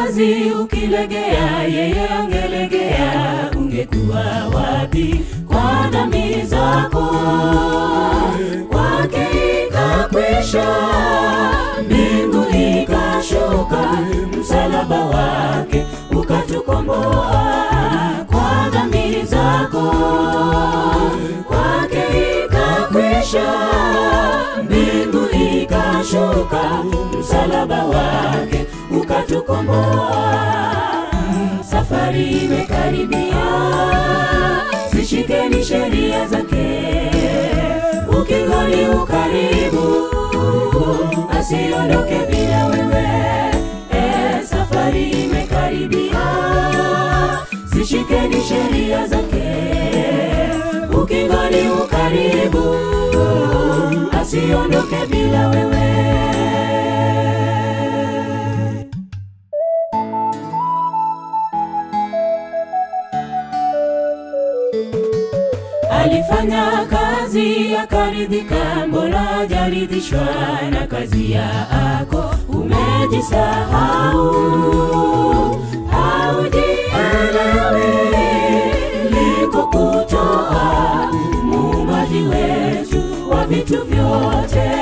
kazi ukilegea, yeye angelegea, ungekuwa wapi kwa dhambi zako? Kwake ikakwisha, mbingu ikashuka, msalaba wake ukatukomboa kwa dhambi zako. Kwake ikakwisha, mbingu ikashuka, msalaba wake ukatukomboa. Safari imekaribia, zishikeni sheria zake. Ukingoni ukaribu, asiondoke bila wewe. E, safari imekaribia, zishikeni sheria zake. Ukingoni ukaribu, asiondoke bila wewe. Alifanya kazi akaridhika, mbona hajaridhishwa na kazi yako? Umejisahau, haujielewi liko kutoa muumbaji wetu wa vitu vyote.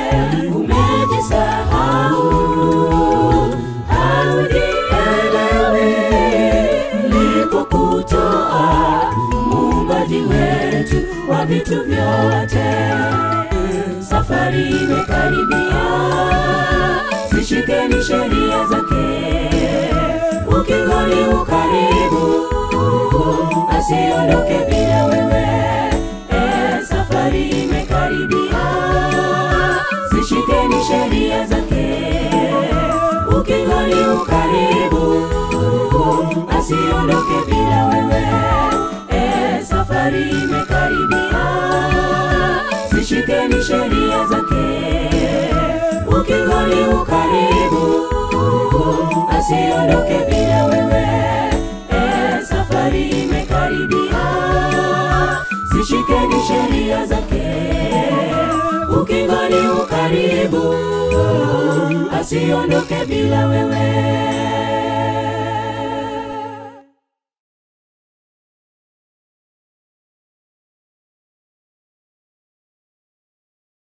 Umejisahau, haujielewi liko kutoa muumbaji wetu wa vitu vyote. Safari imekaribia, zishikeni sheria zake. Ukingoni ukaribu, asiondoke bila wewe. E, safari imekaribia, zishikeni sheria zake. Ukingoni ukaribu, asiondoke bila wewe. E, safari imekaribia, zishikeni sheria zake. Ukingoni ukaribu, asiondoke bila wewe. E, safari imekaribia, zishikeni sheria zake. Ukingoni ukaribu, asiondoke bila wewe.